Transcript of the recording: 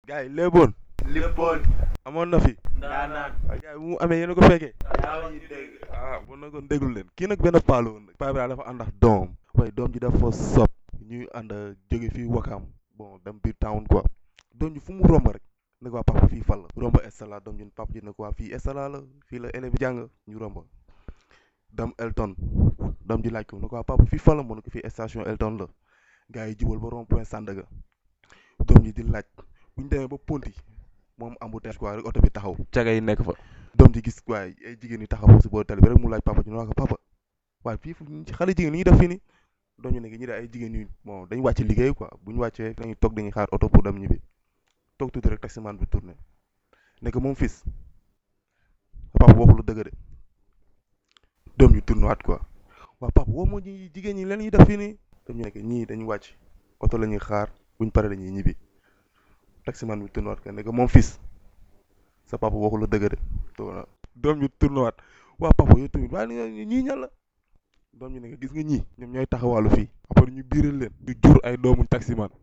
gars yi léeboon lippoon amoon na fi ndaanaan waaye gars yi bu mu amee yéen a ko fekkee yaa ngi dégg ah bon na kon déglu leen kii nag benn paa la woon nag paa bi daal dafa ànd ak doom waaye doom ji dafa sob ñuy ànd jóge fii wakaam bon dem biir town quoi doom ji fu mu romb rek ne ko waa papa fii fan la romb estala doom ji papa ji ne ko waa fii estala la fii la élève bi jàng ñu romb dem Elton doom ji laaj ko ne ko waa papa fii fan la mu ne ko fii station Elton la gars yi jubal ba rond point Sandaga doom ji di laaj bu ñu demee ba Ponti moom embouteillage quoi rek oto bi taxaw caga yi nekk fa doom ji gis waaye ay jigéen yi taxaw si boo tali bi rek mu laaj papa ji ne ko papa waaye fii fu ñu xale jigéen ñi def fii nii doom ji nekk ñi de ay jigéen yu bon dañu wàcc liggéey quoi bu ñu wàccee dañuy toog dañuy xaar oto pour dem ñibbi toog tuuti rek taximaan bi tourné nekk moom fils papa waxul lu dëgg de doom ji tourné waat quoi waaw papa woo moo ñi jigéen ñi leen ñuy def fii nii doom ji nekk ñii dañu wàcc oto la ñuy xaar buñ paree dañuy ñibbi taximaan bi tourné waat quoi nekk moom fils sa papa waxul lu dëgg de toog doom ji tourné waat waa papa yow tamit waaye ñii ñan la doom ji nekk gis nga ñii ñoom ñooy taxawaalu fii après ñu biiral leen ñu jur ay doomu taximaan